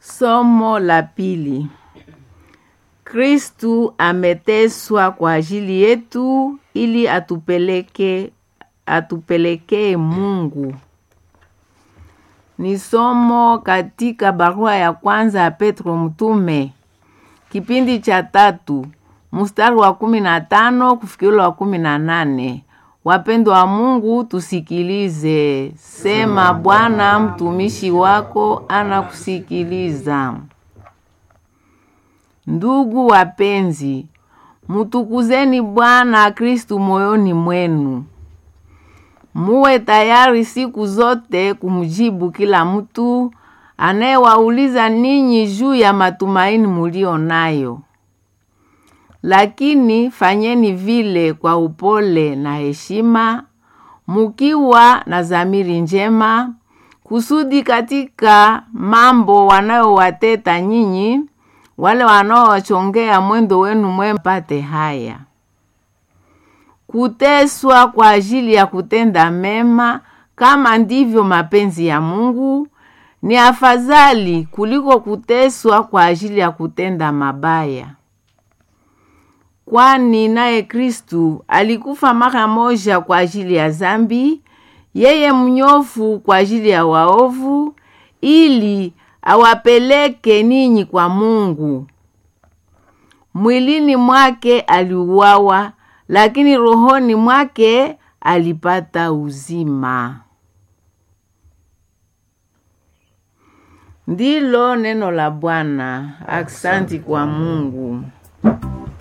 Somo la pili. Kristu ameteswa kwa ajili yetu ili atupeleke atupelekee Mungu. Ni somo katika barua ya kwanza ya Petro mtume kipindi cha tatu mstari wa kumi na tano kufikiriwa wa kumi na nane. Wapendwa wa Mungu, tusikilize. Sema, Bwana, mtumishi wako anakusikiliza. Ndugu wapenzi, mutukuzeni Bwana Kristu moyoni mwenu, muwe tayari siku zote kumjibu kila mtu anayewauliza ninyi juu ya matumaini mulio nayo lakini fanyeni vile kwa upole na heshima, mukiwa na dhamiri njema, kusudi katika mambo wanayowateta nyinyi, wale wanaowachongea mwendo wenu mwema, pate haya: kuteswa kwa ajili ya kutenda mema, kama ndivyo mapenzi ya Mungu, ni afadhali kuliko kuteswa kwa ajili ya kutenda mabaya kwani naye Kristu alikufa mara moja kwa ajili ya zambi, yeye mnyofu kwa ajili ya waovu, ili awapeleke ninyi kwa Mungu. Mwilini mwake aliuawa, lakini rohoni mwake alipata uzima. Ndilo neno la Bwana. Aksanti kwa Mungu.